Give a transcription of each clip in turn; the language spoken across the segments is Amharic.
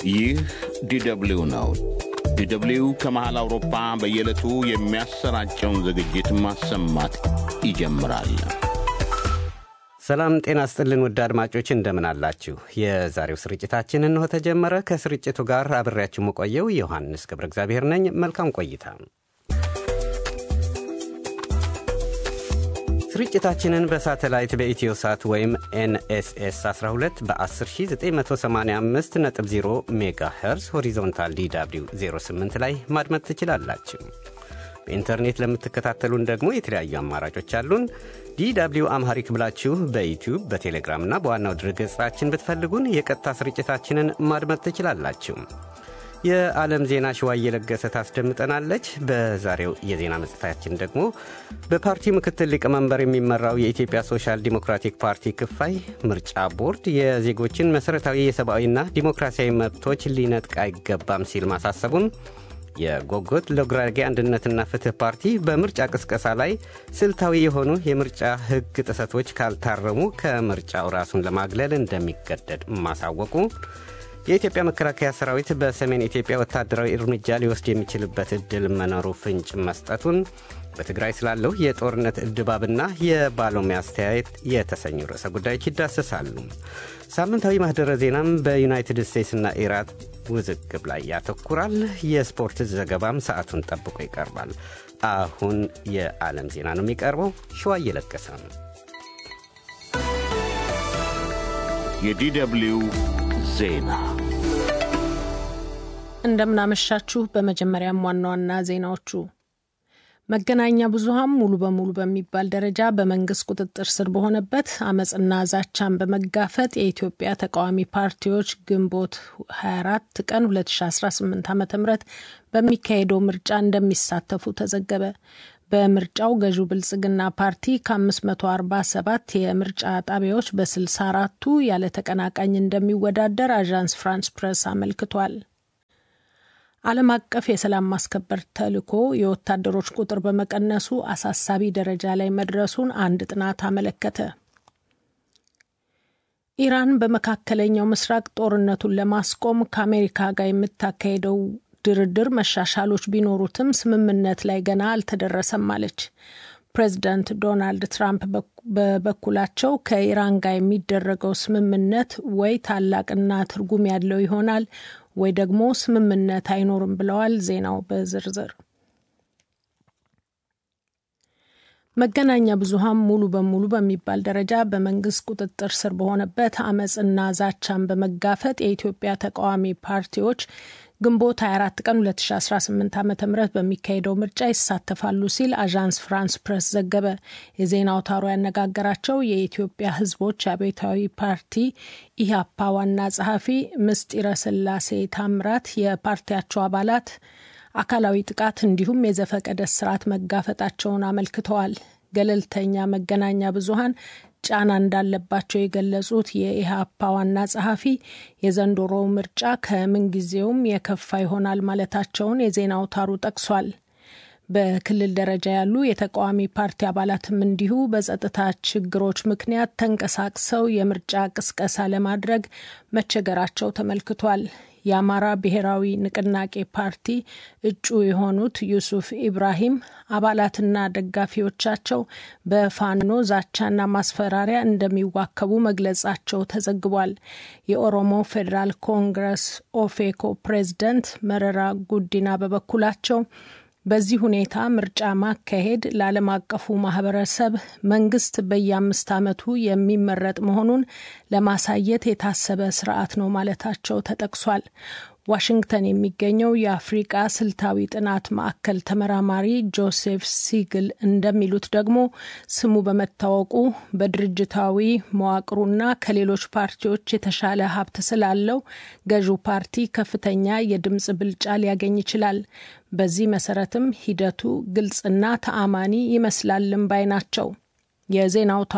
ይህ ዲደብሊው ነው። ዲደብሊው ከመሃል አውሮፓ በየዕለቱ የሚያሰራጨውን ዝግጅት ማሰማት ይጀምራል። ሰላም ጤና ስጥልን ውድ አድማጮች እንደምን አላችሁ? የዛሬው ስርጭታችን እንሆ ተጀመረ። ከስርጭቱ ጋር አብሬያችሁ መቆየው ዮሐንስ ገብረ እግዚአብሔር ነኝ። መልካም ቆይታ። ስርጭታችንን በሳተላይት በኢትዮ ሳት ወይም ኤንኤስኤስ 12 በ10985.0 ሜጋ ሄርዝ ሆሪዞንታል ዲw 08 ላይ ማድመጥ ትችላላችሁ። በኢንተርኔት ለምትከታተሉን ደግሞ የተለያዩ አማራጮች አሉን። ዲw አምሃሪክ ብላችሁ በዩቲዩብ በቴሌግራምና በዋናው ድረገጻችን ብትፈልጉን የቀጥታ ስርጭታችንን ማድመጥ ትችላላችሁ። የዓለም ዜና ሽዋ እየለገሰ ታስደምጠናለች። በዛሬው የዜና መጽሔታችን ደግሞ በፓርቲው ምክትል ሊቀመንበር የሚመራው የኢትዮጵያ ሶሻል ዲሞክራቲክ ፓርቲ ክፋይ ምርጫ ቦርድ የዜጎችን መሠረታዊ የሰብአዊና ዲሞክራሲያዊ መብቶች ሊነጥቅ አይገባም ሲል ማሳሰቡን የጎጎት ለጉራጌ አንድነትና ፍትህ ፓርቲ በምርጫ ቅስቀሳ ላይ ስልታዊ የሆኑ የምርጫ ሕግ ጥሰቶች ካልታረሙ ከምርጫው ራሱን ለማግለል እንደሚገደድ ማሳወቁ፣ የኢትዮጵያ መከላከያ ሰራዊት በሰሜን ኢትዮጵያ ወታደራዊ እርምጃ ሊወስድ የሚችልበት ዕድል መኖሩ ፍንጭ መስጠቱን፣ በትግራይ ስላለው የጦርነት ድባብና የባለሙያ አስተያየት የተሰኙ ርዕሰ ጉዳዮች ይዳሰሳሉ። ሳምንታዊ ማህደረ ዜናም በዩናይትድ ስቴትስና ኢራን ውዝግብ ላይ ያተኩራል። የስፖርት ዘገባም ሰዓቱን ጠብቆ ይቀርባል። አሁን የዓለም ዜና ነው የሚቀርበው። ሸዋ እየለገሰ ነው። የዲደብሊው ዜና እንደምናመሻችሁ። በመጀመሪያም ዋና ዋና ዜናዎቹ መገናኛ ብዙኃን ሙሉ በሙሉ በሚባል ደረጃ በመንግስት ቁጥጥር ስር በሆነበት አመፅና ዛቻን በመጋፈጥ የኢትዮጵያ ተቃዋሚ ፓርቲዎች ግንቦት 24 ቀን 2018 ዓ ም በሚካሄደው ምርጫ እንደሚሳተፉ ተዘገበ። በምርጫው ገዢው ብልጽግና ፓርቲ ከ547 የምርጫ ጣቢያዎች በ64ቱ ያለ ተቀናቃኝ እንደሚወዳደር አዣንስ ፍራንስ ፕሬስ አመልክቷል። ዓለም አቀፍ የሰላም ማስከበር ተልዕኮ የወታደሮች ቁጥር በመቀነሱ አሳሳቢ ደረጃ ላይ መድረሱን አንድ ጥናት አመለከተ። ኢራን በመካከለኛው ምስራቅ ጦርነቱን ለማስቆም ከአሜሪካ ጋር የምታካሄደው ድርድር መሻሻሎች ቢኖሩትም ስምምነት ላይ ገና አልተደረሰም አለች። ፕሬዚዳንት ዶናልድ ትራምፕ በበኩላቸው ከኢራን ጋር የሚደረገው ስምምነት ወይ ታላቅና ትርጉም ያለው ይሆናል ወይ ደግሞ ስምምነት አይኖርም ብለዋል። ዜናው በዝርዝር መገናኛ ብዙኃን ሙሉ በሙሉ በሚባል ደረጃ በመንግስት ቁጥጥር ስር በሆነበት አመፅና ዛቻን በመጋፈጥ የኢትዮጵያ ተቃዋሚ ፓርቲዎች ግንቦት 24 ቀን 2018 ዓ ም በሚካሄደው ምርጫ ይሳተፋሉ ሲል አዣንስ ፍራንስ ፕሬስ ዘገበ። የዜና አውታሩ ያነጋገራቸው የኢትዮጵያ ሕዝቦች አብዮታዊ ፓርቲ ኢህአፓ ዋና ጸሐፊ ምስጢረ ስላሴ ታምራት የፓርቲያቸው አባላት አካላዊ ጥቃት እንዲሁም የዘፈቀደ ስርዓት መጋፈጣቸውን አመልክተዋል። ገለልተኛ መገናኛ ብዙኃን ጫና እንዳለባቸው የገለጹት የኢህአፓ ዋና ጸሐፊ የዘንድሮው ምርጫ ከምንጊዜውም የከፋ ይሆናል ማለታቸውን የዜና አውታሩ ጠቅሷል። በክልል ደረጃ ያሉ የተቃዋሚ ፓርቲ አባላትም እንዲሁ በጸጥታ ችግሮች ምክንያት ተንቀሳቅሰው የምርጫ ቅስቀሳ ለማድረግ መቸገራቸው ተመልክቷል። የአማራ ብሔራዊ ንቅናቄ ፓርቲ እጩ የሆኑት ዩሱፍ ኢብራሂም አባላትና ደጋፊዎቻቸው በፋኖ ዛቻና ማስፈራሪያ እንደሚዋከቡ መግለጻቸው ተዘግቧል። የኦሮሞ ፌዴራል ኮንግረስ ኦፌኮ ፕሬዝደንት መረራ ጉዲና በበኩላቸው በዚህ ሁኔታ ምርጫ ማካሄድ ለዓለም አቀፉ ማህበረሰብ መንግስት በየአምስት ዓመቱ የሚመረጥ መሆኑን ለማሳየት የታሰበ ስርዓት ነው ማለታቸው ተጠቅሷል። ዋሽንግተን የሚገኘው የአፍሪቃ ስልታዊ ጥናት ማዕከል ተመራማሪ ጆሴፍ ሲግል እንደሚሉት ደግሞ ስሙ በመታወቁ በድርጅታዊ መዋቅሩና ከሌሎች ፓርቲዎች የተሻለ ሀብት ስላለው ገዢው ፓርቲ ከፍተኛ የድምፅ ብልጫ ሊያገኝ ይችላል። በዚህ መሰረትም ሂደቱ ግልጽና ተአማኒ ይመስላልም ባይ ናቸው። የዜና አውታሩ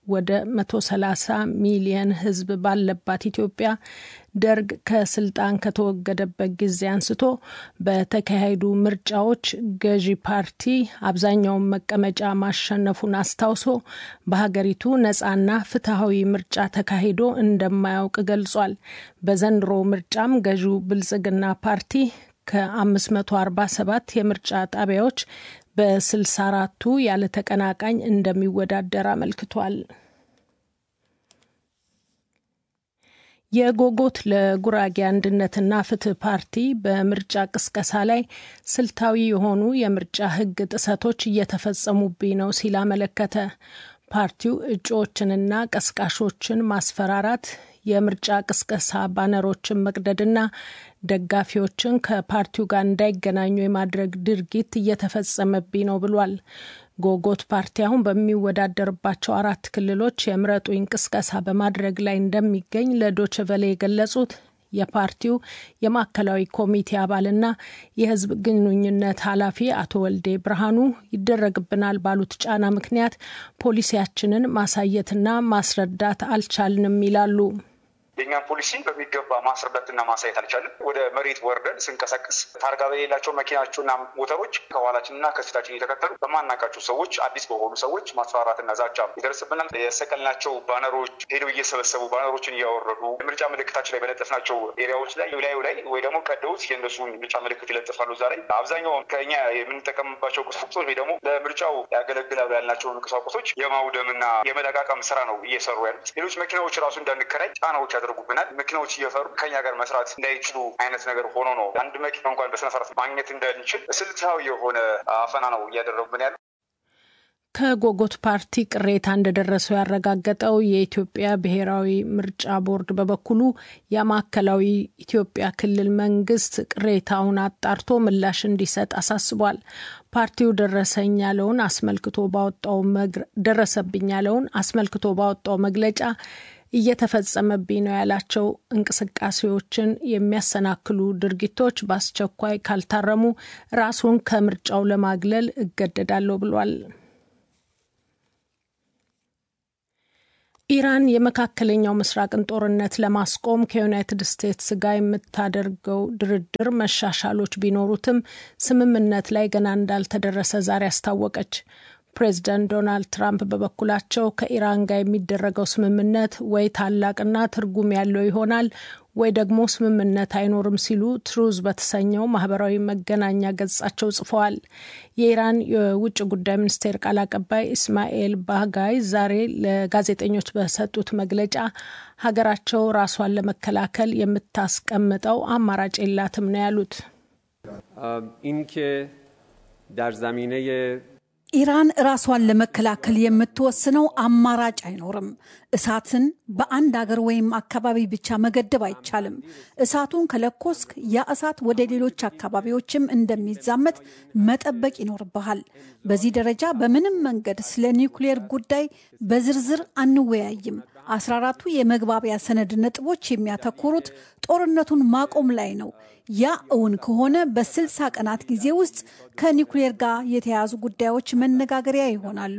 ወደ 130 ሚሊየን ሕዝብ ባለባት ኢትዮጵያ ደርግ ከስልጣን ከተወገደበት ጊዜ አንስቶ በተካሄዱ ምርጫዎች ገዢ ፓርቲ አብዛኛውን መቀመጫ ማሸነፉን አስታውሶ በሀገሪቱ ነጻና ፍትሐዊ ምርጫ ተካሂዶ እንደማያውቅ ገልጿል። በዘንድሮ ምርጫም ገዢው ብልጽግና ፓርቲ ከ547 የምርጫ ጣቢያዎች በ64ቱ ያለ ተቀናቃኝ እንደሚወዳደር አመልክቷል። የጎጎት ለጉራጌ አንድነትና ፍትህ ፓርቲ በምርጫ ቅስቀሳ ላይ ስልታዊ የሆኑ የምርጫ ሕግ ጥሰቶች እየተፈጸሙብኝ ነው ሲል አመለከተ። ፓርቲው እጩዎችንና ቀስቃሾችን ማስፈራራት፣ የምርጫ ቅስቀሳ ባነሮችን መቅደድና ደጋፊዎችን ከፓርቲው ጋር እንዳይገናኙ የማድረግ ድርጊት እየተፈጸመብኝ ነው ብሏል። ጎጎት ፓርቲ አሁን በሚወዳደርባቸው አራት ክልሎች የምረጡኝ ቅስቀሳ በማድረግ ላይ እንደሚገኝ ለዶችቨሌ የገለጹት የፓርቲው የማዕከላዊ ኮሚቴ አባልና የህዝብ ግንኙነት ኃላፊ አቶ ወልዴ ብርሃኑ ይደረግብናል ባሉት ጫና ምክንያት ፖሊሲያችንን ማሳየትና ማስረዳት አልቻልንም ይላሉ። የእኛን ፖሊሲ በሚገባ ማስረዳትና ማሳየት አልቻለም። ወደ መሬት ወርደን ስንቀሳቀስ ታርጋ በሌላቸው መኪናቸውና ሞተሮች ከኋላችንና ከፊታችን እየተከተሉ በማናቃቸው ሰዎች፣ አዲስ በሆኑ ሰዎች ማስፈራራትና ዛቻ ይደርስብናል። የሰቀልናቸው ባነሮች ሄደው እየሰበሰቡ ባነሮችን እያወረዱ የምርጫ ምልክታችን ላይ በለጠፍናቸው ኤሪያዎች ላይ ላዩ ላይ ወይ ደግሞ ቀደውት የእነሱን ምርጫ ምልክት ይለጥፋሉ። እዛ ላይ አብዛኛውን ከኛ የምንጠቀምባቸው ቁሳቁሶች ወይ ደግሞ ለምርጫው ያገለግላሉ ያልናቸውን ቁሳቁሶች የማውደምና የመለቃቀም ስራ ነው እየሰሩ ያሉት። ሌሎች መኪናዎች ራሱ እንዳንከራይ ጫናዎች ያደርጉብናል። መኪናዎች እየፈሩ ከኛ ጋር መስራት እንዳይችሉ አይነት ነገር ሆኖ ነው አንድ መኪና እንኳን በስነስርዓት ማግኘት እንዳንችል ስልታዊ የሆነ አፈና ነው እያደረጉብን ያለ። ከጎጎት ፓርቲ ቅሬታ እንደደረሰው ያረጋገጠው የኢትዮጵያ ብሔራዊ ምርጫ ቦርድ በበኩሉ የማዕከላዊ ኢትዮጵያ ክልል መንግስት ቅሬታውን አጣርቶ ምላሽ እንዲሰጥ አሳስቧል። ፓርቲው ደረሰኝ ያለውን አስመልክቶ ባወጣው ደረሰብኝ ያለውን አስመልክቶ ባወጣው መግለጫ እየተፈጸመብኝ ነው ያላቸው እንቅስቃሴዎችን የሚያሰናክሉ ድርጊቶች በአስቸኳይ ካልታረሙ ራሱን ከምርጫው ለማግለል እገደዳለሁ ብሏል። ኢራን የመካከለኛው ምስራቅን ጦርነት ለማስቆም ከዩናይትድ ስቴትስ ጋር የምታደርገው ድርድር መሻሻሎች ቢኖሩትም ስምምነት ላይ ገና እንዳልተደረሰ ዛሬ አስታወቀች። ፕሬዚዳንት ዶናልድ ትራምፕ በበኩላቸው ከኢራን ጋር የሚደረገው ስምምነት ወይ ታላቅና ትርጉም ያለው ይሆናል ወይ ደግሞ ስምምነት አይኖርም ሲሉ ትሩዝ በተሰኘው ማህበራዊ መገናኛ ገጻቸው ጽፈዋል። የኢራን የውጭ ጉዳይ ሚኒስቴር ቃል አቀባይ ኢስማኤል ባጋይ ዛሬ ለጋዜጠኞች በሰጡት መግለጫ ሀገራቸው ራሷን ለመከላከል የምታስቀምጠው አማራጭ የላትም ነው ያሉት። ኢራን ራሷን ለመከላከል የምትወስነው አማራጭ አይኖርም። እሳትን በአንድ አገር ወይም አካባቢ ብቻ መገደብ አይቻልም። እሳቱን ከለኮስክ ያ እሳት ወደ ሌሎች አካባቢዎችም እንደሚዛመት መጠበቅ ይኖርብሃል። በዚህ ደረጃ በምንም መንገድ ስለ ኒውክሌር ጉዳይ በዝርዝር አንወያይም። አስራ አራቱ የመግባቢያ ሰነድ ነጥቦች የሚያተኩሩት ጦርነቱን ማቆም ላይ ነው። ያ እውን ከሆነ በስልሳ ቀናት ጊዜ ውስጥ ከኒውክሌር ጋር የተያያዙ ጉዳዮች መነጋገሪያ ይሆናሉ።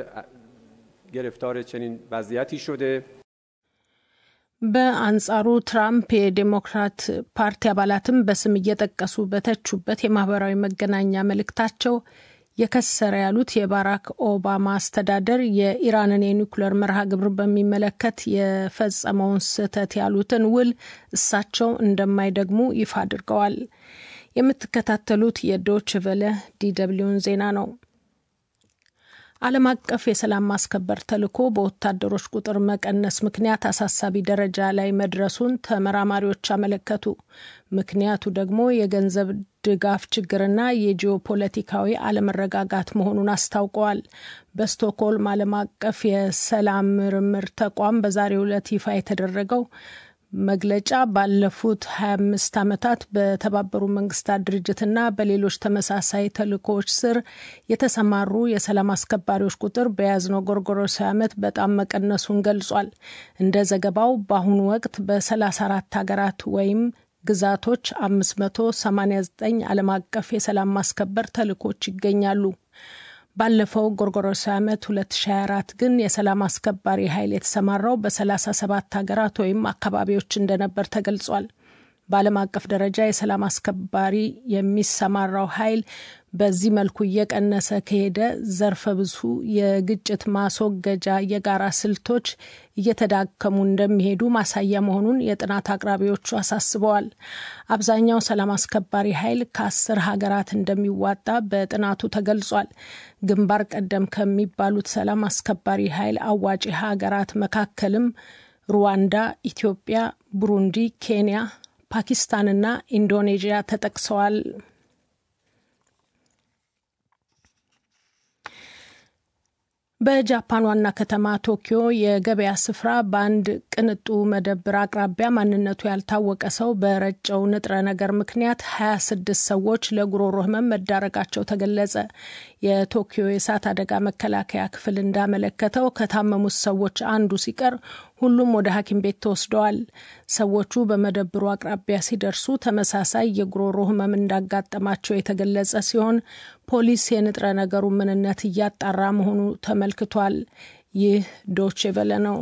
በአንጻሩ ትራምፕ የዴሞክራት ፓርቲ አባላትም በስም እየጠቀሱ በተቹበት የማህበራዊ መገናኛ መልእክታቸው የከሰረ ያሉት የባራክ ኦባማ አስተዳደር የኢራንን የኒውክሌር መርሃ ግብር በሚመለከት የፈጸመውን ስህተት ያሉትን ውል እሳቸው እንደማይደግሙ ይፋ አድርገዋል። የምትከታተሉት የዶች ቨለ ዲደብሊውን ዜና ነው። ዓለም አቀፍ የሰላም ማስከበር ተልዕኮ በወታደሮች ቁጥር መቀነስ ምክንያት አሳሳቢ ደረጃ ላይ መድረሱን ተመራማሪዎች አመለከቱ። ምክንያቱ ደግሞ የገንዘብ ድጋፍ ችግርና የጂኦፖለቲካዊ አለመረጋጋት መሆኑን አስታውቀዋል። በስቶክሆልም ዓለም አቀፍ የሰላም ምርምር ተቋም በዛሬው ዕለት ይፋ የተደረገው መግለጫ ባለፉት 25 ዓመታት በተባበሩ መንግስታት ድርጅትና በሌሎች ተመሳሳይ ተልእኮዎች ስር የተሰማሩ የሰላም አስከባሪዎች ቁጥር በያዝነው ጎርጎሮሳዊ ዓመት በጣም መቀነሱን ገልጿል። እንደ ዘገባው በአሁኑ ወቅት በ34 ሀገራት ወይም ግዛቶች 589 ዓለም አቀፍ የሰላም ማስከበር ተልእኮች ይገኛሉ። ባለፈው ጎርጎሮሳዊ ዓመት 2024 ግን የሰላም አስከባሪ ኃይል የተሰማራው በ37 ሀገራት ወይም አካባቢዎች እንደነበር ተገልጿል። በዓለም አቀፍ ደረጃ የሰላም አስከባሪ የሚሰማራው ኃይል በዚህ መልኩ እየቀነሰ ከሄደ ዘርፈ ብዙ የግጭት ማስወገጃ የጋራ ስልቶች እየተዳከሙ እንደሚሄዱ ማሳያ መሆኑን የጥናት አቅራቢዎቹ አሳስበዋል። አብዛኛው ሰላም አስከባሪ ኃይል ከአስር ሀገራት እንደሚዋጣ በጥናቱ ተገልጿል። ግንባር ቀደም ከሚባሉት ሰላም አስከባሪ ኃይል አዋጪ ሀገራት መካከልም ሩዋንዳ፣ ኢትዮጵያ፣ ቡሩንዲ፣ ኬንያ ፓኪስታንና ኢንዶኔዥያ ተጠቅሰዋል። በጃፓን ዋና ከተማ ቶኪዮ የገበያ ስፍራ በአንድ ቅንጡ መደብር አቅራቢያ ማንነቱ ያልታወቀ ሰው በረጨው ንጥረ ነገር ምክንያት 26 ሰዎች ለጉሮሮ ሕመም መዳረጋቸው ተገለጸ። የቶኪዮ የእሳት አደጋ መከላከያ ክፍል እንዳመለከተው ከታመሙት ሰዎች አንዱ ሲቀር ሁሉም ወደ ሐኪም ቤት ተወስደዋል። ሰዎቹ በመደብሩ አቅራቢያ ሲደርሱ ተመሳሳይ የጉሮሮ ህመም እንዳጋጠማቸው የተገለጸ ሲሆን ፖሊስ የንጥረ ነገሩ ምንነት እያጣራ መሆኑ ተመልክቷል። ይህ ዶቼ ቬለ ነው።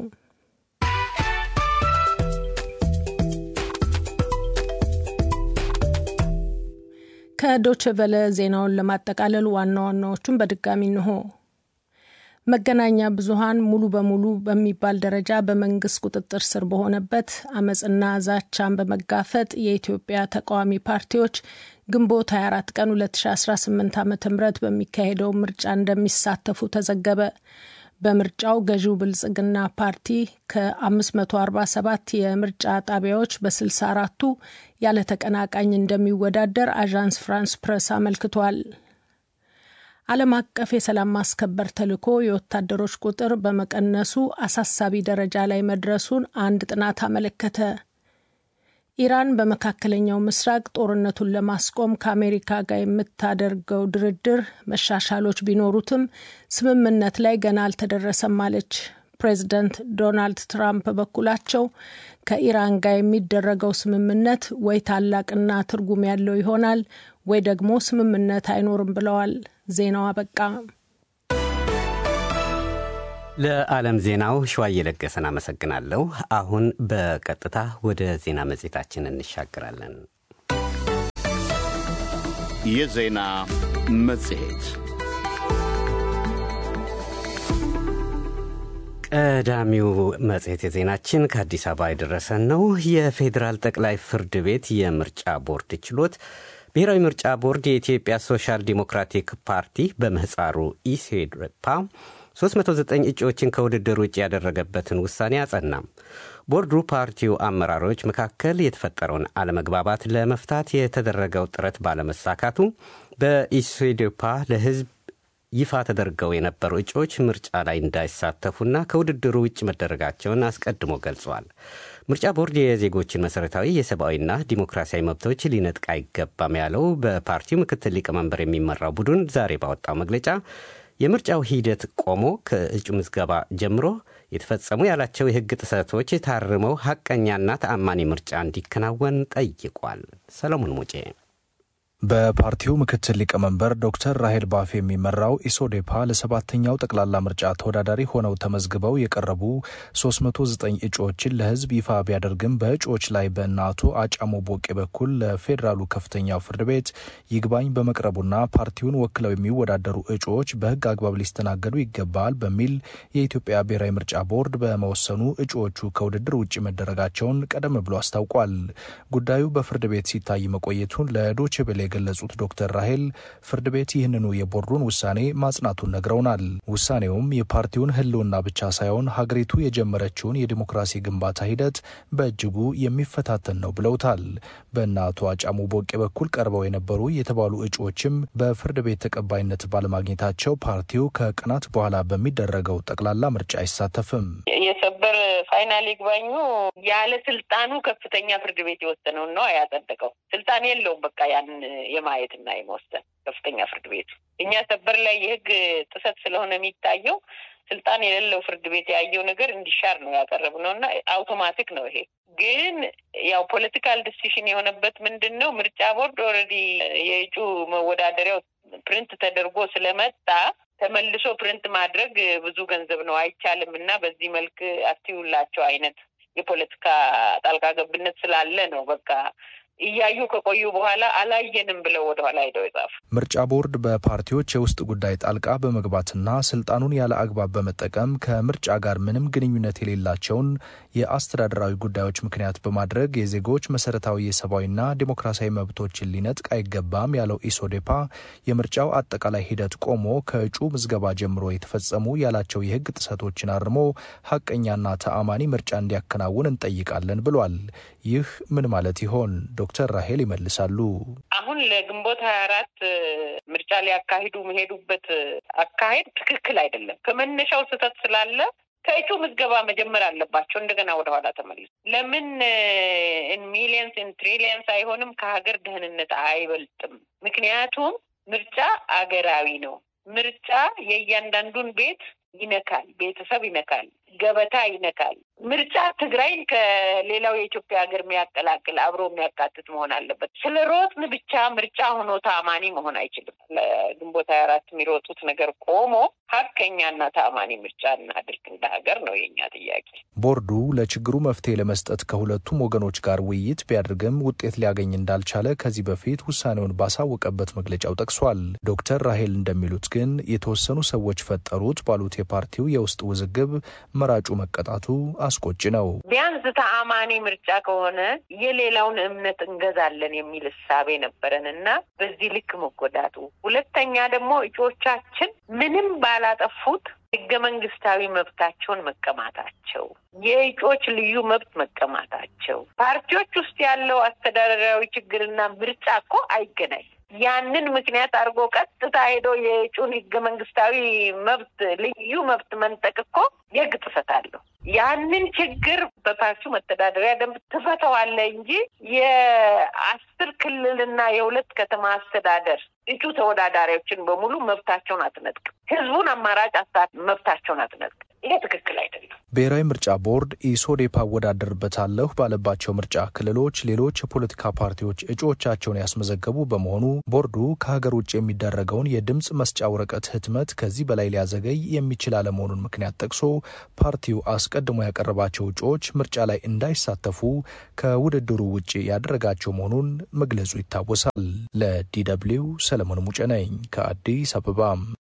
ከዶቼ ቬለ ዜናውን ለማጠቃለል ዋና ዋናዎቹን በድጋሚ እንሆ። መገናኛ ብዙኃን ሙሉ በሙሉ በሚባል ደረጃ በመንግስት ቁጥጥር ስር በሆነበት አመፅና ዛቻን በመጋፈጥ የኢትዮጵያ ተቃዋሚ ፓርቲዎች ግንቦት 24 ቀን 2018 ዓ ም በሚካሄደው ምርጫ እንደሚሳተፉ ተዘገበ። በምርጫው ገዢው ብልጽግና ፓርቲ ከ547 የምርጫ ጣቢያዎች በ64ቱ ያለ ተቀናቃኝ እንደሚወዳደር አዣንስ ፍራንስ ፕረስ አመልክቷል። ዓለም አቀፍ የሰላም ማስከበር ተልዕኮ የወታደሮች ቁጥር በመቀነሱ አሳሳቢ ደረጃ ላይ መድረሱን አንድ ጥናት አመለከተ። ኢራን በመካከለኛው ምስራቅ ጦርነቱን ለማስቆም ከአሜሪካ ጋር የምታደርገው ድርድር መሻሻሎች ቢኖሩትም ስምምነት ላይ ገና አልተደረሰም አለች። ፕሬዚደንት ዶናልድ ትራምፕ በበኩላቸው ከኢራን ጋር የሚደረገው ስምምነት ወይ ታላቅና ትርጉም ያለው ይሆናል ወይ ደግሞ ስምምነት አይኖርም ብለዋል። ዜናው አበቃ። ለዓለም ዜናው ሸዋ እየለገሰን አመሰግናለሁ። አሁን በቀጥታ ወደ ዜና መጽሔታችን እንሻገራለን። የዜና መጽሔት ቀዳሚው መጽሔት የዜናችን ከአዲስ አበባ የደረሰን ነው። የፌዴራል ጠቅላይ ፍርድ ቤት የምርጫ ቦርድ ችሎት ብሔራዊ ምርጫ ቦርድ የኢትዮጵያ ሶሻል ዲሞክራቲክ ፓርቲ በምህፃሩ ኢሴድፓ 309 እጩዎችን ከውድድር ውጭ ያደረገበትን ውሳኔ አጸናም። ቦርዱ ፓርቲው አመራሮች መካከል የተፈጠረውን አለመግባባት ለመፍታት የተደረገው ጥረት ባለመሳካቱ በኢሴድፓ ለሕዝብ ይፋ ተደርገው የነበሩ እጩዎች ምርጫ ላይ እንዳይሳተፉና ከውድድሩ ውጭ መደረጋቸውን አስቀድሞ ገልጿል። ምርጫ ቦርድ የዜጎችን መሠረታዊ የሰብአዊና ዲሞክራሲያዊ መብቶች ሊነጥቅ አይገባም ያለው በፓርቲው ምክትል ሊቀመንበር የሚመራው ቡድን ዛሬ ባወጣው መግለጫ የምርጫው ሂደት ቆሞ ከእጩ ምዝገባ ጀምሮ የተፈጸሙ ያላቸው የሕግ ጥሰቶች ታርመው ሐቀኛና ተአማኒ ምርጫ እንዲከናወን ጠይቋል። ሰለሞን ሙጬ በፓርቲው ምክትል ሊቀመንበር ዶክተር ራሄል ባፌ የሚመራው ኢሶዴፓ ለሰባተኛው ጠቅላላ ምርጫ ተወዳዳሪ ሆነው ተመዝግበው የቀረቡ 309 እጩዎችን ለሕዝብ ይፋ ቢያደርግም በእጩዎች ላይ በእነ አቶ አጫሞ ቦቄ በኩል ለፌዴራሉ ከፍተኛው ፍርድ ቤት ይግባኝ በመቅረቡና ፓርቲውን ወክለው የሚወዳደሩ እጩዎች በሕግ አግባብ ሊስተናገዱ ይገባል በሚል የኢትዮጵያ ብሔራዊ ምርጫ ቦርድ በመወሰኑ እጩዎቹ ከውድድር ውጭ መደረጋቸውን ቀደም ብሎ አስታውቋል። ጉዳዩ በፍርድ ቤት ሲታይ መቆየቱን ለዶቼ ቬለ የገለጹት ዶክተር ራሄል ፍርድ ቤት ይህንኑ የቦርዱን ውሳኔ ማጽናቱን ነግረውናል። ውሳኔውም የፓርቲውን ህልውና ብቻ ሳይሆን ሀገሪቱ የጀመረችውን የዲሞክራሲ ግንባታ ሂደት በእጅጉ የሚፈታተን ነው ብለውታል። በእነ አቶ አጫሙ ቦቄ በኩል ቀርበው የነበሩ የተባሉ እጩዎችም በፍርድ ቤት ተቀባይነት ባለማግኘታቸው ፓርቲው ከቀናት በኋላ በሚደረገው ጠቅላላ ምርጫ አይሳተፍም። የሰበር ፋይናል ይግባኙ ያለ ስልጣኑ ከፍተኛ ፍርድ ቤት የወሰነውን ነው ያጸደቀው። ስልጣን የለውም በቃ ያን የማየትና የመወሰን ከፍተኛ ፍርድ ቤቱ። እኛ ሰበር ላይ የህግ ጥሰት ስለሆነ የሚታየው ስልጣን የሌለው ፍርድ ቤት ያየው ነገር እንዲሻር ነው ያቀረብነው እና አውቶማቲክ ነው ይሄ። ግን ያው ፖለቲካል ዲሲሽን የሆነበት ምንድን ነው ምርጫ ቦርድ ኦልሬዲ የእጩ መወዳደሪያው ፕሪንት ተደርጎ ስለመጣ ተመልሶ ፕሪንት ማድረግ ብዙ ገንዘብ ነው፣ አይቻልም እና በዚህ መልክ አትዩላቸው አይነት የፖለቲካ ጣልቃ ገብነት ስላለ ነው በቃ እያዩ ከቆዩ በኋላ አላየንም ብለው ወደኋላ ሄደው የጻፉ። ምርጫ ቦርድ በፓርቲዎች የውስጥ ጉዳይ ጣልቃ በመግባትና ስልጣኑን ያለ አግባብ በመጠቀም ከምርጫ ጋር ምንም ግንኙነት የሌላቸውን የአስተዳደራዊ ጉዳዮች ምክንያት በማድረግ የዜጎች መሰረታዊ የሰብአዊና ዴሞክራሲያዊ መብቶችን ሊነጥቅ አይገባም ያለው ኢሶዴፓ የምርጫው አጠቃላይ ሂደት ቆሞ ከእጩ ምዝገባ ጀምሮ የተፈጸሙ ያላቸው የሕግ ጥሰቶችን አርሞ ሀቀኛና ተአማኒ ምርጫ እንዲያከናውን እንጠይቃለን ብሏል። ይህ ምን ማለት ይሆን? ዶክተር ራሄል ይመልሳሉ። አሁን ለግንቦት ሀያ አራት ምርጫ ሊያካሂዱ መሄዱበት አካሄድ ትክክል አይደለም። ከመነሻው ስህተት ስላለ ከእጩ ምዝገባ መጀመር አለባቸው። እንደገና ወደኋላ ተመልሶ ለምን ሚሊየንስ ትሪሊየንስ አይሆንም? ከሀገር ደህንነት አይበልጥም። ምክንያቱም ምርጫ አገራዊ ነው። ምርጫ የእያንዳንዱን ቤት ይነካል፣ ቤተሰብ ይነካል፣ ገበታ ይነካል። ምርጫ ትግራይን ከሌላው የኢትዮጵያ ሀገር የሚያቀላቅል አብሮ የሚያካትት መሆን አለበት። ስለ ሮጥን ብቻ ምርጫ ሆኖ ታማኒ መሆን አይችልም። ለግንቦት ሀያ አራት የሚሮጡት ነገር ቆሞ ሀቀኛና ታማኒ ምርጫ እናድርግ እንደ ሀገር ነው የኛ ጥያቄ። ቦርዱ ለችግሩ መፍትሄ ለመስጠት ከሁለቱም ወገኖች ጋር ውይይት ቢያደርግም ውጤት ሊያገኝ እንዳልቻለ ከዚህ በፊት ውሳኔውን ባሳወቀበት መግለጫው ጠቅሷል። ዶክተር ራሄል እንደሚሉት ግን የተወሰኑ ሰዎች ፈጠሩት ባሉት የፓርቲው የውስጥ ውዝግብ መራጩ መቀጣቱ አስቆጭ ነው። ቢያንስ ተአማኒ ምርጫ ከሆነ የሌላውን እምነት እንገዛለን የሚል እሳቤ ነበረን እና በዚህ ልክ መጎዳቱ፣ ሁለተኛ ደግሞ እጩዎቻችን ምንም ባላጠፉት ህገ መንግስታዊ መብታቸውን መቀማታቸው፣ የእጩዎች ልዩ መብት መቀማታቸው፣ ፓርቲዎች ውስጥ ያለው አስተዳደራዊ ችግርና ምርጫ እኮ አይገናኝ ያንን ምክንያት አድርጎ ቀጥታ ሄዶ የእጩን ህገ መንግስታዊ መብት ልዩ መብት መንጠቅ እኮ የህግ ጥሰት አለው። ያንን ችግር በፓርቲው መተዳደሪያ ደንብ ትፈተዋለህ እንጂ የአስር ክልልና የሁለት ከተማ አስተዳደር እጩ ተወዳዳሪዎችን በሙሉ መብታቸውን አትነጥቅም። ህዝቡን አማራጭ አሳት መብታቸውን አትነጥቅም። ይሄ ትክክል አይደለም። ብሔራዊ ምርጫ ቦርድ ኢሶዴፓ አወዳደርበታለሁ ባለባቸው ምርጫ ክልሎች ሌሎች የፖለቲካ ፓርቲዎች እጩዎቻቸውን ያስመዘገቡ በመሆኑ ቦርዱ ከሀገር ውጭ የሚደረገውን የድምፅ መስጫ ወረቀት ህትመት ከዚህ በላይ ሊያዘገይ የሚችል አለመሆኑን ምክንያት ጠቅሶ ፓርቲው አስቀድሞ ያቀረባቸው እጩዎች ምርጫ ላይ እንዳይሳተፉ ከውድድሩ ውጭ ያደረጋቸው መሆኑን መግለጹ ይታወሳል። ለዲደብሊው ሰለሞን ሙጬ ነኝ ከአዲስ አበባ።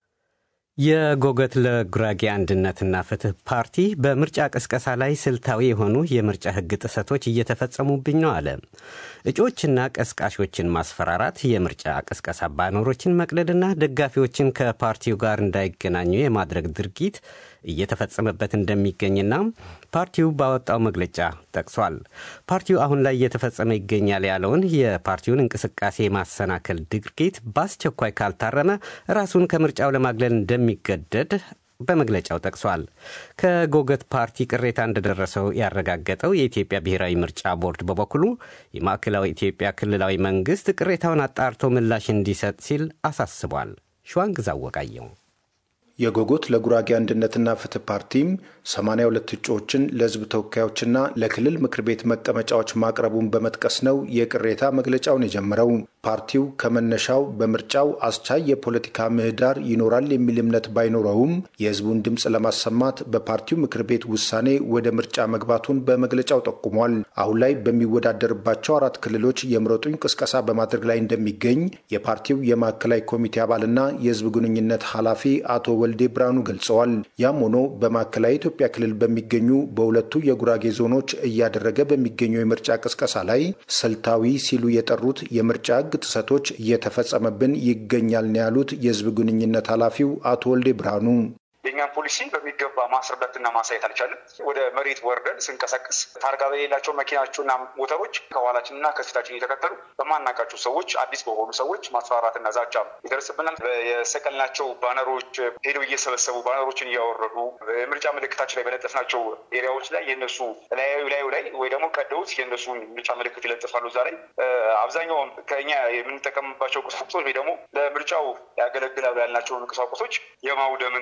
የጎገት ለጉራጌ አንድነትና ፍትህ ፓርቲ በምርጫ ቅስቀሳ ላይ ስልታዊ የሆኑ የምርጫ ህግ ጥሰቶች እየተፈጸሙብኝ ነው አለ። እጩዎችና ቀስቃሾችን ማስፈራራት፣ የምርጫ ቅስቀሳ ባነሮችን መቅደድና ደጋፊዎችን ከፓርቲው ጋር እንዳይገናኙ የማድረግ ድርጊት እየተፈጸመበት እንደሚገኝና ፓርቲው ባወጣው መግለጫ ጠቅሷል። ፓርቲው አሁን ላይ እየተፈጸመ ይገኛል ያለውን የፓርቲውን እንቅስቃሴ የማሰናከል ድርጊት በአስቸኳይ ካልታረመ ራሱን ከምርጫው ለማግለል እንደሚገደድ በመግለጫው ጠቅሷል። ከጎገት ፓርቲ ቅሬታ እንደደረሰው ያረጋገጠው የኢትዮጵያ ብሔራዊ ምርጫ ቦርድ በበኩሉ የማዕከላዊ ኢትዮጵያ ክልላዊ መንግስት ቅሬታውን አጣርቶ ምላሽ እንዲሰጥ ሲል አሳስቧል። ሸዋንግዛ ወቃየው የጎጎት ለጉራጌ አንድነትና ፍትህ ፓርቲም 82 እጩዎችን ለህዝብ ተወካዮችና ለክልል ምክር ቤት መቀመጫዎች ማቅረቡን በመጥቀስ ነው የቅሬታ መግለጫውን የጀመረው። ፓርቲው ከመነሻው በምርጫው አስቻይ የፖለቲካ ምህዳር ይኖራል የሚል እምነት ባይኖረውም የህዝቡን ድምፅ ለማሰማት በፓርቲው ምክር ቤት ውሳኔ ወደ ምርጫ መግባቱን በመግለጫው ጠቁሟል። አሁን ላይ በሚወዳደርባቸው አራት ክልሎች የምረጡኝ ቅስቀሳ በማድረግ ላይ እንደሚገኝ የፓርቲው የማዕከላዊ ኮሚቴ አባልና የህዝብ ግንኙነት ኃላፊ አቶ ወልዴ ብርሃኑ ገልጸዋል። ያም ሆኖ በማዕከላዊ ኢትዮጵያ ክልል በሚገኙ በሁለቱ የጉራጌ ዞኖች እያደረገ በሚገኘው የምርጫ ቅስቀሳ ላይ ስልታዊ ሲሉ የጠሩት የምርጫ ህግ ጥሰቶች እየተፈጸመብን ይገኛል ነው ያሉት የህዝብ ግንኙነት ኃላፊው አቶ ወልዴ ብርሃኑ። የእኛን ፖሊሲ በሚገባ ማስረዳትና ማሳየት አልቻለም። ወደ መሬት ወርደን ስንቀሳቀስ ታርጋ በሌላቸው መኪናቸውና ሞተሮች ከኋላችንና ከፊታችን እየተከተሉ በማናቃቸው ሰዎች አዲስ በሆኑ ሰዎች ማስፈራራትና ዛቻ ይደርስብናል። የሰቀልናቸው ባነሮች ሄደው እየሰበሰቡ ባነሮችን እያወረዱ ምርጫ ምልክታችን ላይ በለጠፍናቸው ኤሪያዎች ላይ የነሱ ላዩ ላዩ ላይ ወይ ደግሞ ቀደውት የነሱን ምርጫ ምልክት ይለጥፋሉ። እዛ ላይ አብዛኛውን ከኛ የምንጠቀምባቸው ቁሳቁሶች ወይ ደግሞ ለምርጫው ያገለግላሉ ያልናቸውን ቁሳቁሶች የማውደምና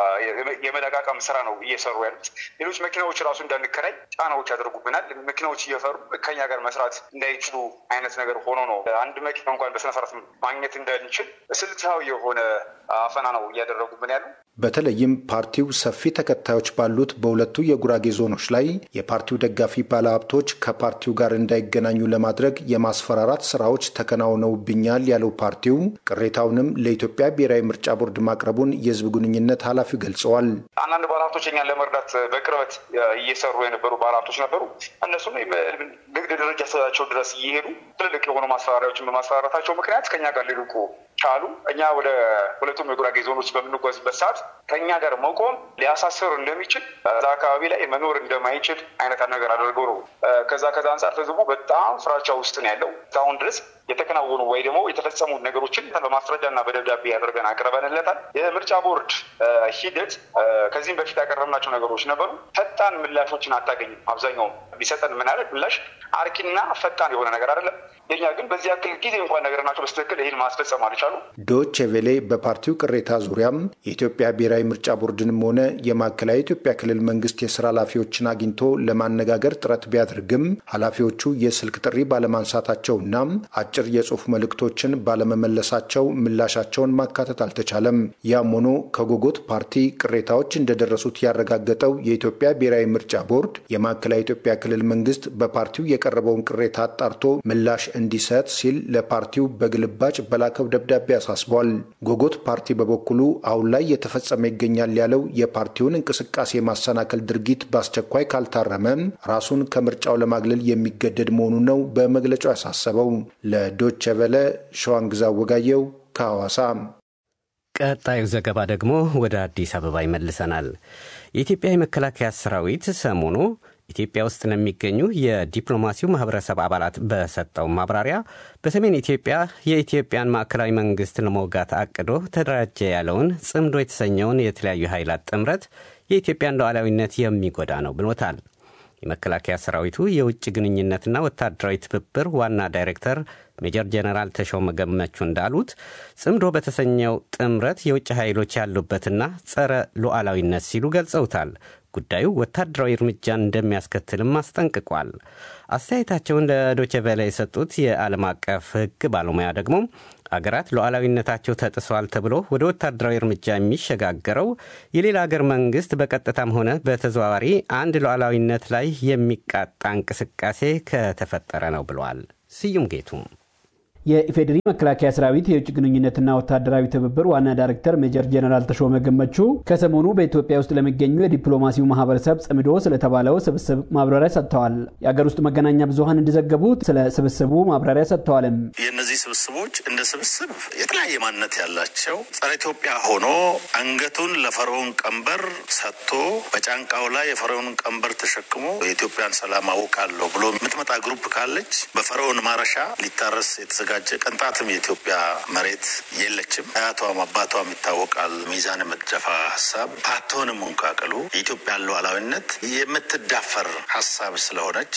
የመለቃቀም ስራ ነው እየሰሩ ያሉት። ሌሎች መኪናዎች ራሱ እንዳንከራይ ጫናዎች ያደርጉብናል። መኪናዎች እየፈሩ ከኛ ጋር መስራት እንዳይችሉ አይነት ነገር ሆኖ ነው አንድ መኪና እንኳን በስነስርዓት ማግኘት እንዳንችል ስልታዊ የሆነ አፈና ነው እያደረጉብን ያሉ። በተለይም ፓርቲው ሰፊ ተከታዮች ባሉት በሁለቱ የጉራጌ ዞኖች ላይ የፓርቲው ደጋፊ ባለሀብቶች ከፓርቲው ጋር እንዳይገናኙ ለማድረግ የማስፈራራት ስራዎች ተከናውነውብኛል ያለው ፓርቲው ቅሬታውንም ለኢትዮጵያ ብሔራዊ ምርጫ ቦርድ ማቅረቡን የህዝብ ግንኙነት ኃላፊው ገልጸዋል። አንዳንድ ባለሀብቶች እኛን ለመርዳት በቅርበት እየሰሩ የነበሩ ባለሀብቶች ነበሩ። እነሱም ንግድ ደረጃቸው ድረስ እየሄዱ ትልልቅ የሆኑ ማስፈራሪያዎችን በማስፈራራታቸው ምክንያት ከኛ ጋር ሊልቁ ቻሉ። እኛ ወደ ሁለቱም የጉራጌ ዞኖች በምንጓዝበት ሰዓት ከኛ ጋር መቆም ሊያሳስር እንደሚችል እዛ አካባቢ ላይ መኖር እንደማይችል አይነት ነገር አድርገው ነው። ከዛ ከዛ አንጻር ህዝቡ በጣም ፍራቻ ውስጥ ነው ያለው። እስካሁን ድረስ የተከናወኑ ወይ ደግሞ የተፈጸሙ ነገሮችን በማስረጃ እና በደብዳቤ ያደርገን አቅርበንለታል። የምርጫ ቦርድ ሂደት ከዚህም በፊት ያቀረብናቸው ነገሮች ነበሩ። ፈጣን ምላሾችን አታገኝም። አብዛኛው ቢሰጠን ምናደርግ ምላሽ አርኪና ፈጣን የሆነ ነገር አይደለም። የኛ ግን በዚህ ያክል ጊዜ እንኳን ነገርናቸው በስትክክል ይህን ማስፈጸም አልቻሉ። ዶች ቬሌ በፓርቲው ቅሬታ ዙሪያም የኢትዮጵያ ብሔራዊ ምርጫ ቦርድንም ሆነ የማዕከላዊ ኢትዮጵያ ክልል መንግስት የስራ ኃላፊዎችን አግኝቶ ለማነጋገር ጥረት ቢያደርግም ኃላፊዎቹ የስልክ ጥሪ ባለማንሳታቸውና አጭር የጽሁፍ መልእክቶችን ባለመመለሳቸው ምላሻቸውን ማካተት አልተቻለም። ያም ሆኖ ከጎጎት ፓርቲ ቅሬታዎች እንደደረሱት ያረጋገጠው የኢትዮጵያ ብሔራዊ ምርጫ ቦርድ የማዕከላዊ ኢትዮጵያ ክልል መንግስት በፓርቲው የቀረበውን ቅሬታ አጣርቶ ምላሽ እንዲሰጥ ሲል ለፓርቲው በግልባጭ በላከው ደብዳቤ አሳስቧል። ጎጎት ፓርቲ በበኩሉ አሁን ላይ የተፈጸመ ይገኛል ያለው የፓርቲውን እንቅስቃሴ ማሰናከል ድርጊት በአስቸኳይ ካልታረመ ራሱን ከምርጫው ለማግለል የሚገደድ መሆኑን ነው በመግለጫው ያሳሰበው። ለዶቸ ቨለ ሸዋንግዛ ወጋየው ከሐዋሳ። ቀጣዩ ዘገባ ደግሞ ወደ አዲስ አበባ ይመልሰናል። የኢትዮጵያ የመከላከያ ሰራዊት ሰሞኑ ኢትዮጵያ ውስጥ ለሚገኙ የዲፕሎማሲው ማህበረሰብ አባላት በሰጠው ማብራሪያ በሰሜን ኢትዮጵያ የኢትዮጵያን ማዕከላዊ መንግስት ለመውጋት አቅዶ ተደራጀ ያለውን ጽምዶ የተሰኘውን የተለያዩ ኃይላት ጥምረት የኢትዮጵያን ሉዓላዊነት የሚጎዳ ነው ብሎታል። የመከላከያ ሰራዊቱ የውጭ ግንኙነትና ወታደራዊ ትብብር ዋና ዳይሬክተር ሜጀር ጀነራል ተሾመ ገመቹ እንዳሉት ጽምዶ በተሰኘው ጥምረት የውጭ ኃይሎች ያሉበትና ጸረ ሉዓላዊነት ሲሉ ገልጸውታል። ጉዳዩ ወታደራዊ እርምጃን እንደሚያስከትልም አስጠንቅቋል። አስተያየታቸውን ለዶቼ ቬለ የሰጡት የዓለም አቀፍ ሕግ ባለሙያ ደግሞ አገራት ሉዓላዊነታቸው ተጥሷል ተብሎ ወደ ወታደራዊ እርምጃ የሚሸጋገረው የሌላ አገር መንግስት በቀጥታም ሆነ በተዘዋዋሪ አንድ ሉዓላዊነት ላይ የሚቃጣ እንቅስቃሴ ከተፈጠረ ነው ብለዋል። ስዩም ጌቱም የኢፌዴሪ መከላከያ ሰራዊት የውጭ ግንኙነትና ወታደራዊ ትብብር ዋና ዳይሬክተር ሜጀር ጀነራል ተሾመ ገመቹ ከሰሞኑ በኢትዮጵያ ውስጥ ለሚገኙ የዲፕሎማሲው ማህበረሰብ ጽምዶ ስለተባለው ስብስብ ማብራሪያ ሰጥተዋል። የአገር ውስጥ መገናኛ ብዙኃን እንደዘገቡት ስለ ስብስቡ ማብራሪያ ሰጥተዋልም። የእነዚህ ስብስቦች እንደ ስብስብ የተለያየ ማንነት ያላቸው ጸረ ኢትዮጵያ ሆኖ አንገቱን ለፈርዖን ቀንበር ሰጥቶ በጫንቃው ላይ የፈርዖን ቀንበር ተሸክሞ የኢትዮጵያን ሰላም አውቃለሁ ብሎ የምትመጣ ግሩፕ ካለች በፈርዖን ማረሻ ሊታረስ የተዘጋ የተዘጋጀ ቅንጣትም የኢትዮጵያ መሬት የለችም። አያቷም አባቷም ይታወቃል። ሚዛን የምትደፋ ሀሳብ አትሆንም እንኳቅሉ የኢትዮጵያን ሉዓላዊነት የምትዳፈር ሀሳብ ስለሆነች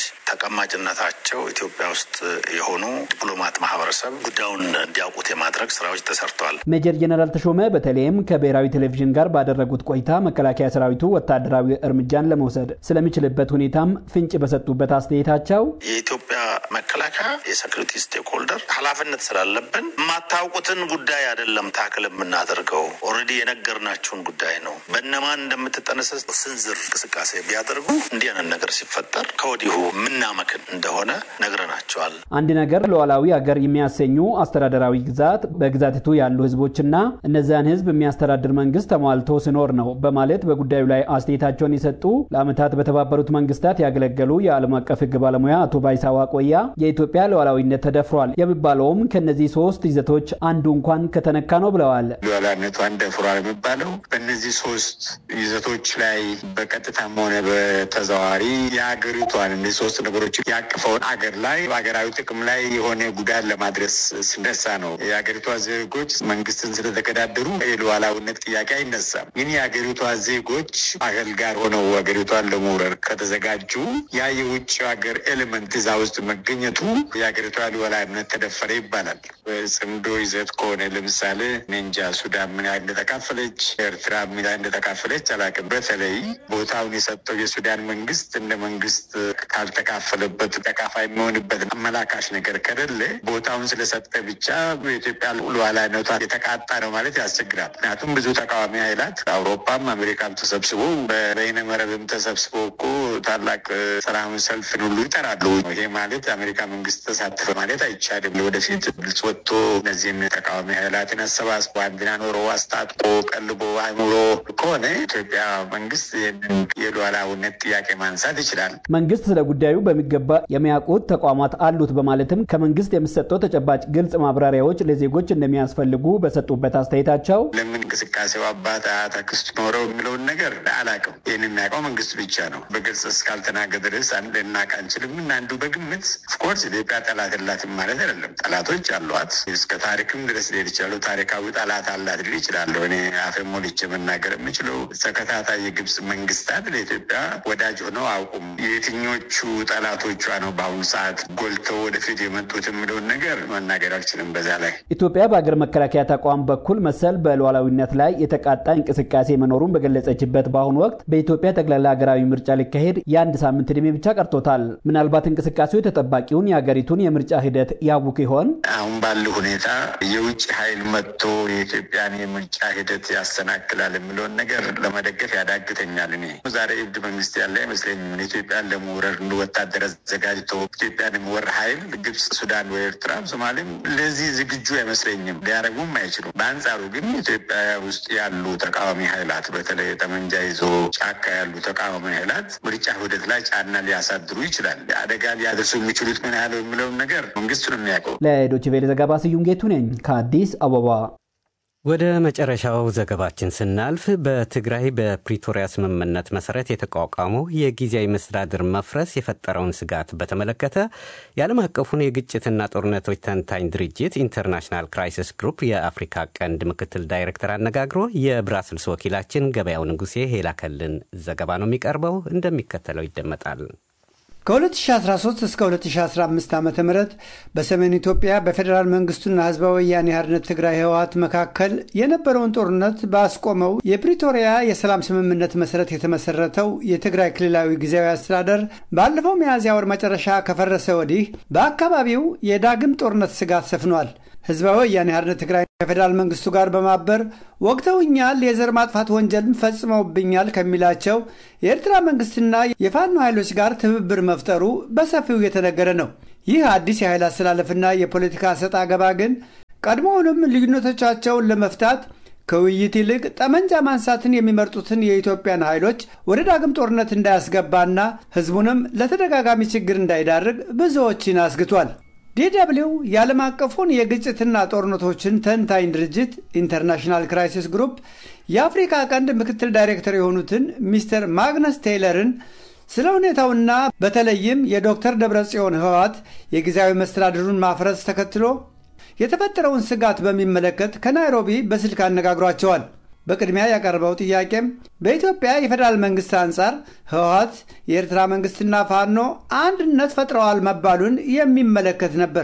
ተቀማጭነታቸው ኢትዮጵያ ውስጥ የሆኑ ዲፕሎማት ማህበረሰብ ጉዳዩን እንዲያውቁት የማድረግ ስራዎች ተሰርተዋል። ሜጀር ጀነራል ተሾመ በተለይም ከብሔራዊ ቴሌቪዥን ጋር ባደረጉት ቆይታ መከላከያ ሰራዊቱ ወታደራዊ እርምጃን ለመውሰድ ስለሚችልበት ሁኔታም ፍንጭ በሰጡበት አስተያየታቸው የኢትዮጵያ መከላከያ የሴኩሪቲ ስቴክሆልደር ኃላፊነት ስላለብን የማታውቁትን ጉዳይ አይደለም ታክል የምናደርገው ኦልሬዲ የነገርናችሁን ጉዳይ ነው። በእነማን እንደምትጠነሰስ ስንዝር እንቅስቃሴ ቢያደርጉ እንዲህ አይነት ነገር ሲፈጠር ከወዲሁ ምናመክን እንደሆነ ነግረናቸዋል። አንድ ነገር ሉዓላዊ ሀገር የሚያሰኙ አስተዳደራዊ ግዛት በግዛቲቱ ያሉ ህዝቦችና እነዚያን ህዝብ የሚያስተዳድር መንግስት ተሟልቶ ሲኖር ነው በማለት በጉዳዩ ላይ አስተያየታቸውን የሰጡ ለዓመታት በተባበሩት መንግስታት ያገለገሉ የዓለም አቀፍ ህግ ባለሙያ አቶ ባይሳ ዋቆያ የኢትዮጵያ ሉዓላዊነት ተደፍሯል የሚባለውም ከነዚህ ሶስት ይዘቶች አንዱ እንኳን ከተነካ ነው ብለዋል። ሉዓላዊነቷን ደፍሯል የሚባለው በእነዚህ ሶስት ይዘቶች ላይ በቀጥታም ሆነ በተዘዋዋሪ የሀገሪቷን እነዚህ ሶስት ነገሮች ያቀፈውን አገር ላይ በሀገራዊ ጥቅም ላይ የሆነ ጉዳት ለማድረስ ስነሳ ነው። የሀገሪቷ ዜጎች መንግስትን ስለተገዳደሩ የሉዓላዊነት ጥያቄ አይነሳም። ግን የሀገሪቷ ዜጎች አገል ጋር ሆነው ሀገሪቷን ለመውረር ከተዘጋጁ ያ የውጭ ሀገር ኤሌመንት እዛ ውስጥ መገኘቱ የሀገሪቷ ሉዓላዊነት ተደፈረ ተባለ ይባላል። በጽምዶ ይዘት ከሆነ ለምሳሌ ኔንጃ ሱዳን ምን ያህል እንደተካፈለች፣ ኤርትራ ምን ያህል እንደተካፈለች አላውቅም። በተለይ ቦታውን የሰጠው የሱዳን መንግስት እንደ መንግስት ካልተካፈለበት ተካፋይ የሚሆንበት አመላካሽ ነገር ከሌለ ቦታውን ስለሰጠ ብቻ በኢትዮጵያ ሉዓላዊነቷ የተቃጣ ነው ማለት ያስቸግራል። ምክንያቱም ብዙ ተቃዋሚ ኃይላት አውሮፓም አሜሪካም ተሰብስቦ በበይነ መረብም ተሰብስቦ እኮ ታላቅ ሰላማዊ ሰልፍን ሁሉ ይጠራሉ። ይሄ ማለት የአሜሪካ መንግስት ተሳተፈ ማለት አይቻልም። ወደፊት ግልጽ ወጥቶ እነዚህን ተቃዋሚ ኃይላትን አሰባስቦ አንድና ኖሮ አስታጥቆ ቀልቦ አይምሮ ከሆነ ኢትዮጵያ መንግስት ይህንን የሉዓላዊነት ጥያቄ ማንሳት ይችላል። መንግስት ስለ ጉዳዩ በሚገባ የሚያውቁት ተቋማት አሉት በማለትም ከመንግስት የሚሰጠው ተጨባጭ ግልጽ ማብራሪያዎች ለዜጎች እንደሚያስፈልጉ በሰጡበት አስተያየታቸው ለምን እንቅስቃሴው አባት አያት አክስት ኖረው የሚለውን ነገር አላውቅም። ይህን የሚያውቀው መንግስት ብቻ ነው። በግልጽ እስካልተናገረ ድረስ አንድ ልናውቅ አንችልም። እና አንዱ በግምት ኦፍኮርስ ኢትዮጵያ ጠላት የላትም ማለት አይደለም። ጠላቶች አሏት። እስከ ታሪክም ድረስ ሊሄድ ይችላሉ። ታሪካዊ ጠላት አላት ሊል ይችላለሁ። እኔ አፌ ሞልቼ መናገር የምችለው ተከታታይ የግብጽ መንግስታት ለኢትዮጵያ ወዳጅ ሆነው አውቁም። የትኞቹ ጠላቶቿ ነው በአሁኑ ሰዓት ጎልተው ወደፊት የመጡት የሚለውን ነገር መናገር አልችልም። በዛ ላይ ኢትዮጵያ በሀገር መከላከያ ተቋም በኩል መሰል በሉዓላዊነት ላይ የተቃጣ እንቅስቃሴ መኖሩን በገለጸችበት በአሁኑ ወቅት በኢትዮጵያ ጠቅላላ ሀገራዊ ምርጫ ሊካሄድ የአንድ ሳምንት ዕድሜ ብቻ ቀርቶታል። ምናልባት እንቅስቃሴው ተጠባቂውን የሀገሪቱን የምርጫ ሂደት ያውክ ይሆን? አሁን ባለው ሁኔታ የውጭ ኃይል መጥቶ የኢትዮጵያን የምርጫ ሂደት ያሰናክላል የሚለውን ነገር ለመደገፍ ያዳግተኛል። እኔ ዛሬ እብድ መንግስት ያለ አይመስለኝም። ኢትዮጵያን ለመውረር እንደ ወታደር አዘጋጅቶ ኢትዮጵያን የሚወር ኃይል ግብጽ፣ ሱዳን ወይ ኤርትራ፣ ሶማሌም ለዚህ ዝግጁ አይመስለኝም። ሊያደርጉም አይችሉም። በአንጻሩ ግን ኢትዮጵያ ውስጥ ያሉ ተቃዋሚ ኃይላት በተለይ ጠመንጃ ይዞ ጫካ ያሉ ተቃዋሚ ኃይላት ምርጫ ሂደት ላይ ጫና ሊያሳድሩ ይችላል። አደጋ ሊያደርሱ የሚችሉት ምን ያህል የሚለውን ነገር መንግስት ነው የሚያውቀው። ለዶይቼ ቬለ ዘገባ ስዩም ጌቱ ነኝ ከአዲስ አበባ። ወደ መጨረሻው ዘገባችን ስናልፍ በትግራይ በፕሪቶሪያ ስምምነት መሰረት የተቋቋመው የጊዜያዊ መስተዳድር መፍረስ የፈጠረውን ስጋት በተመለከተ የዓለም አቀፉን የግጭትና ጦርነቶች ተንታኝ ድርጅት ኢንተርናሽናል ክራይሲስ ግሩፕ የአፍሪካ ቀንድ ምክትል ዳይሬክተር አነጋግሮ የብራስልስ ወኪላችን ገበያው ንጉሴ የላከልን ዘገባ ነው የሚቀርበው፣ እንደሚከተለው ይደመጣል። ከ2013 እስከ 2015 ዓ ም በሰሜን ኢትዮጵያ በፌዴራል መንግስቱና ህዝባዊ ወያኔ ሓርነት ትግራይ ህወሓት መካከል የነበረውን ጦርነት ባስቆመው የፕሪቶሪያ የሰላም ስምምነት መሰረት የተመሰረተው የትግራይ ክልላዊ ጊዜያዊ አስተዳደር ባለፈው ሚያዝያ ወር መጨረሻ ከፈረሰ ወዲህ በአካባቢው የዳግም ጦርነት ስጋት ሰፍኗል። ህዝባዊ ወያኔ ሓርነት ትግራይ ከፌዴራል መንግስቱ ጋር በማበር ወቅተውኛል፣ የዘር ማጥፋት ወንጀልም ፈጽመውብኛል ከሚላቸው የኤርትራ መንግስትና የፋኖ ኃይሎች ጋር ትብብር መፍጠሩ በሰፊው እየተነገረ ነው። ይህ አዲስ የኃይል አስተላለፍና የፖለቲካ ሰጥ አገባ ግን ቀድሞውንም ልዩነቶቻቸውን ለመፍታት ከውይይት ይልቅ ጠመንጃ ማንሳትን የሚመርጡትን የኢትዮጵያን ኃይሎች ወደ ዳግም ጦርነት እንዳያስገባና ህዝቡንም ለተደጋጋሚ ችግር እንዳይዳርግ ብዙዎችን አስግቷል። ዲደብሊው የዓለም አቀፉን የግጭትና ጦርነቶችን ተንታኝ ድርጅት ኢንተርናሽናል ክራይሲስ ግሩፕ የአፍሪካ ቀንድ ምክትል ዳይሬክተር የሆኑትን ሚስተር ማግነስ ቴይለርን ስለ ሁኔታውና በተለይም የዶክተር ደብረጽዮን ህወሓት የጊዜያዊ መስተዳድሩን ማፍረስ ተከትሎ የተፈጠረውን ስጋት በሚመለከት ከናይሮቢ በስልክ አነጋግሯቸዋል። በቅድሚያ ያቀረበው ጥያቄም በኢትዮጵያ የፌዴራል መንግስት አንጻር ህወሓት፣ የኤርትራ መንግስትና ፋኖ አንድነት ፈጥረዋል መባሉን የሚመለከት ነበር።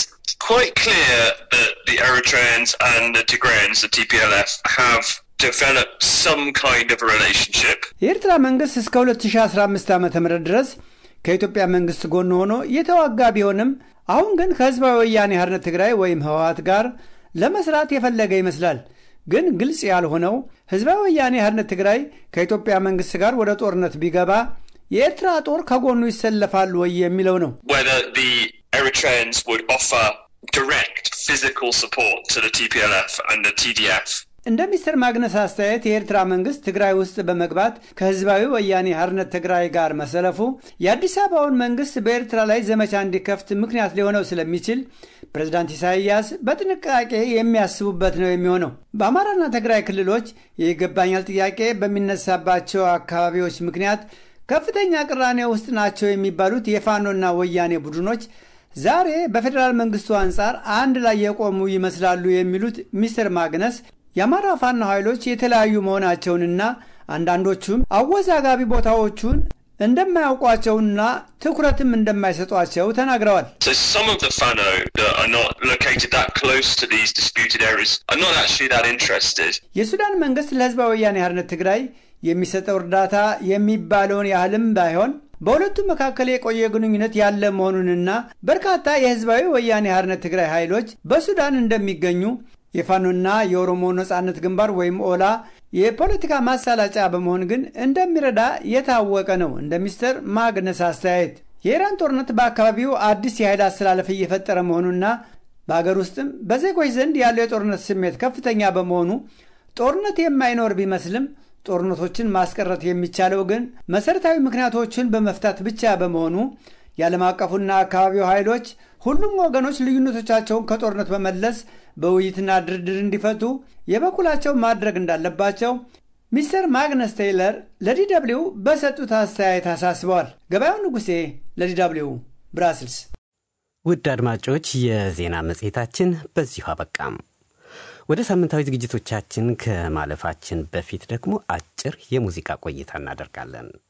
quite clear that the Eritreans and the Tigrayans, the TPLF, have developed some kind of a relationship. የኤርትራ መንግስት እስከ 2015 ዓ ም ድረስ ከኢትዮጵያ መንግስት ጎን ሆኖ የተዋጋ ቢሆንም አሁን ግን ከህዝባዊ ወያኔ ሓርነት ትግራይ ወይም ህወሓት ጋር ለመስራት የፈለገ ይመስላል። ግን ግልጽ ያልሆነው ህዝባዊ ወያኔ ሓርነት ትግራይ ከኢትዮጵያ መንግስት ጋር ወደ ጦርነት ቢገባ የኤርትራ ጦር ከጎኑ ይሰለፋል ወይ የሚለው ነው። Whether the Eritreans would offer direct physical support to the TPLF and the TDF. እንደ ሚስተር ማግነስ አስተያየት የኤርትራ መንግስት ትግራይ ውስጥ በመግባት ከህዝባዊ ወያኔ ሓርነት ትግራይ ጋር መሰለፉ የአዲስ አበባውን መንግስት በኤርትራ ላይ ዘመቻ እንዲከፍት ምክንያት ሊሆነው ስለሚችል ፕሬዝዳንት ኢሳይያስ በጥንቃቄ የሚያስቡበት ነው የሚሆነው። በአማራና ትግራይ ክልሎች የይገባኛል ጥያቄ በሚነሳባቸው አካባቢዎች ምክንያት ከፍተኛ ቅራኔ ውስጥ ናቸው የሚባሉት የፋኖና ወያኔ ቡድኖች ዛሬ በፌዴራል መንግስቱ አንጻር አንድ ላይ የቆሙ ይመስላሉ የሚሉት ሚስተር ማግነስ የአማራ ፋኖ ኃይሎች የተለያዩ መሆናቸውንና አንዳንዶቹም አወዛጋቢ ቦታዎቹን እንደማያውቋቸውና ትኩረትም እንደማይሰጧቸው ተናግረዋል። So some of the Fano that are not located that close to these disputed areas are not actually that interested. የሱዳን መንግስት ለህዝባዊ ወያኔ ሓርነት ትግራይ የሚሰጠው እርዳታ የሚባለውን ያህልም ባይሆን በሁለቱ መካከል የቆየ ግንኙነት ያለ መሆኑንና በርካታ የህዝባዊ ወያኔ ሓርነት ትግራይ ኃይሎች በሱዳን እንደሚገኙ የፋኖና የኦሮሞ ነጻነት ግንባር ወይም ኦላ የፖለቲካ ማሳላጫ በመሆን ግን እንደሚረዳ የታወቀ ነው። እንደ ሚስተር ማግነስ አስተያየት የኢራን ጦርነት በአካባቢው አዲስ የኃይል አስተላለፍ እየፈጠረ መሆኑና በአገር ውስጥም በዜጎች ዘንድ ያለው የጦርነት ስሜት ከፍተኛ በመሆኑ ጦርነት የማይኖር ቢመስልም ጦርነቶችን ማስቀረት የሚቻለው ግን መሠረታዊ ምክንያቶችን በመፍታት ብቻ በመሆኑ የዓለም አቀፉና አካባቢው ኃይሎች ሁሉም ወገኖች ልዩነቶቻቸውን ከጦርነት በመለስ በውይይትና ድርድር እንዲፈቱ የበኩላቸው ማድረግ እንዳለባቸው ሚስተር ማግነስ ቴይለር ለዲደብሊው በሰጡት አስተያየት አሳስበዋል። ገበያው ንጉሴ ለዲደብሊው ብራስልስ። ውድ አድማጮች የዜና መጽሔታችን በዚሁ አበቃም። ወደ ሳምንታዊ ዝግጅቶቻችን ከማለፋችን በፊት ደግሞ አጭር የሙዚቃ ቆይታ እናደርጋለን።